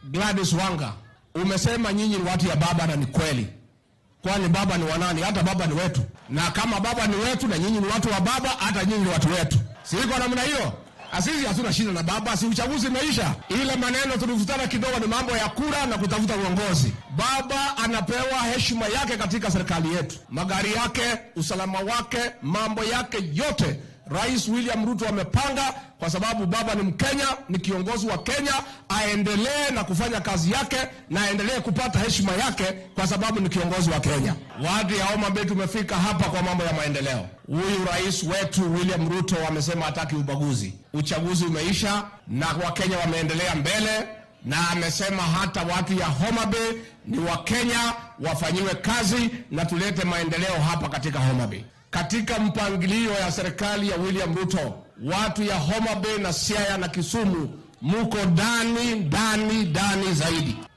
Gladys Wanga, umesema nyinyi ni watu ya baba na ni kweli. Kwani baba ni wanani? Hata baba ni wetu, na kama baba ni wetu na nyinyi ni watu wa baba, hata nyinyi ni watu wetu. Si iko namna hiyo? Asisi hatuna shida na baba, si uchaguzi imeisha. Ile maneno tulivutana kidogo ni mambo ya kura na kutafuta uongozi. Baba anapewa heshima yake katika serikali yetu, magari yake, usalama wake, mambo yake yote Rais William Ruto amepanga kwa sababu baba ni Mkenya, ni kiongozi wa Kenya, aendelee na kufanya kazi yake na aendelee kupata heshima yake kwa sababu ni kiongozi wa Kenya. Watu ya Homa Bay tumefika hapa kwa mambo ya maendeleo. Huyu rais wetu William Ruto amesema hataki ubaguzi. Uchaguzi umeisha na Wakenya wameendelea mbele na amesema hata watu ya Homa Bay ni Wakenya, wafanyiwe kazi na tulete maendeleo hapa katika Homa Bay. Katika mpangilio ya serikali ya William Ruto, watu ya Homa Bay na Siaya na Kisumu muko ndani ndani ndani zaidi.